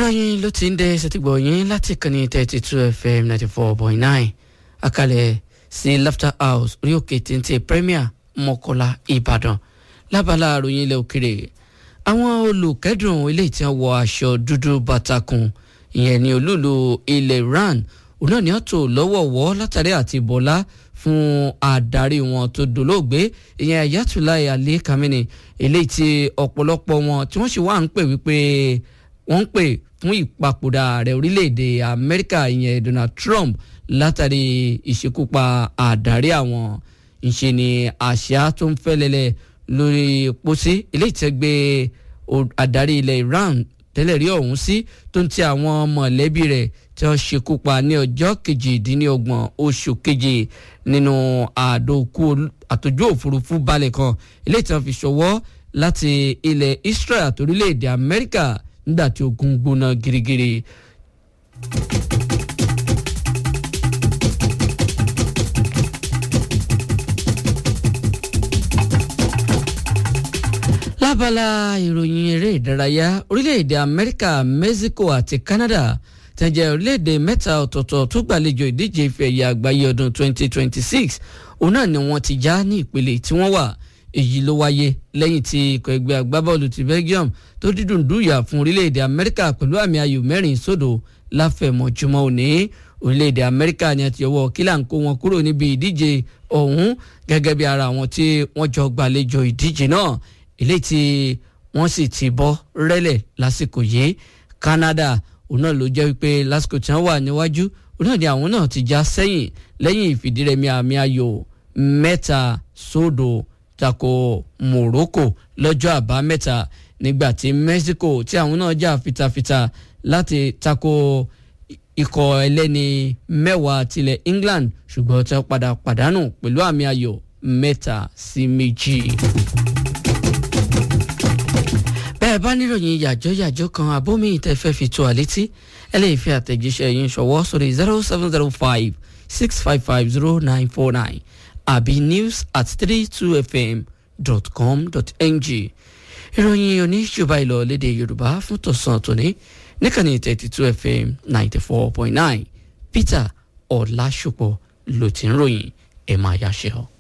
ìròyìn ló ti ń dé ṣètìgbọ̀ yín láti kànnì thirty two fm ninety four point nine àkàlẹ̀ sí laughter house orí òkè téńté premier mọ́kọ́lá ìbàdàn lábala àròyìn ilẹ̀ òkèrè àwọn olùkẹ́dùn ilé tí wọ́n wọ aṣọ dúdú bàtàkùn ìyẹn ní olúùlú ilẹ̀ iran òun náà ní ọ̀tọ̀ lọ́wọ́wọ́ látàrí àti bọ́lá fún adarí wọn tó dolóògbé ìyẹn ayatollah ali kamini eléyìí tí ọ̀pọ̀lọpọ̀ wọn tí wọ́n sì wá ń pè wípé wọ́n ń pè fún ìpapòdà ààrẹ orílẹ̀-èdè amẹ́ríkà ìyẹn donald trump látàrí ìṣekúpa àdarí àwọn ìṣe ni àṣà tó ń fẹ́ lẹ́lẹ̀ lórí pósí eléyìí tẹ́ gbé adarí ilẹ̀ iran tẹ́lẹ̀ rí ọ̀hún sí tó ń ti àwọn mọ̀lẹ́bí rẹ̀ tí wọ́n ṣekú pa ní ọjọ́ kejìdínlọ́gbọ̀n oṣù keje nínú àdókù àtòjú òfurufú balẹ̀ kan eléyìí tí wọ́n fi ṣọwọ́ láti ilẹ̀ israel àti orílẹ̀-èdè amẹ́ríkà nígbà tí ogun gbóná girigiri. lábala ìròyìn eré ìdárayá orílẹ̀-èdè amẹ́ríkà mexico àti canada tẹ̀jẹ̀ orílẹ̀-èdè mẹ́ta ọ̀tọ̀ọ̀tọ̀ tó gbàlejò ìdíje ife ẹ̀yẹ àgbáyé ọdún 2026 òun náà ni wọ́n ti já ní ìpele tí wọ́n wà èyí ló wáyé lẹ́yìn tí ikọ̀ ẹgbẹ́ agbábọ́ọ̀lù ti belgium tó dídùn dùyà fún orílẹ̀-èdè amẹ́ríkà pẹ̀lú àmì ayò mẹ́rin sódò láfẹ̀mọ́júmọ́ òní orílẹ̀-èdè amẹ́ríkà ni a ti yọwọ́ kílà ń kó wọn kúrò níbi ìdíje ọ̀hún gẹ́gẹ́ bí ara àwọn tí wọ́n jọ gbàlejò ìdíje náà eléyìí tí wọ́n sì ti bọ́ rẹ́lẹ̀ lásìkò yìí canada òun náà ló jẹ́ wípé lásìkò tí wọ́n wà níwájú òun náà ni àwọn náà ti já sẹ́yìn lẹ́yìn ìfìdírẹmi àmì ayò mẹ́ta sódò tako morocco lọ́jọ́ àbámẹ́ta nígbà tí mexico tí àwọn náà jà fitafita láti tako ikọ̀ ẹlẹ́ni mẹ́wàá tilẹ̀ england ṣùgbọ́n tí wọ́n padà pàdánù pẹ̀lú àmì ayò mẹ́ta sí méjì bẹ́ẹ̀ bá níròyìn yàjọ́ yàjọ́ kan abómi ìtẹ́fẹ́ fi tó àlétí ẹ lè fi àtẹ̀jíṣẹ́ yín ṣọwọ́ sórí zero seven zero five six five five zero nine four nine àbí news at three two fm dot com dot ng ìròyìn oníṣùbà ìlọ lédè yorùbá fún tọ̀sán tòní níkànnì thirty two fm ninety four point nine peter ọ̀làṣùpọ̀ ló ti ń ròyìn ẹ̀ máa yáṣẹ́ ọ.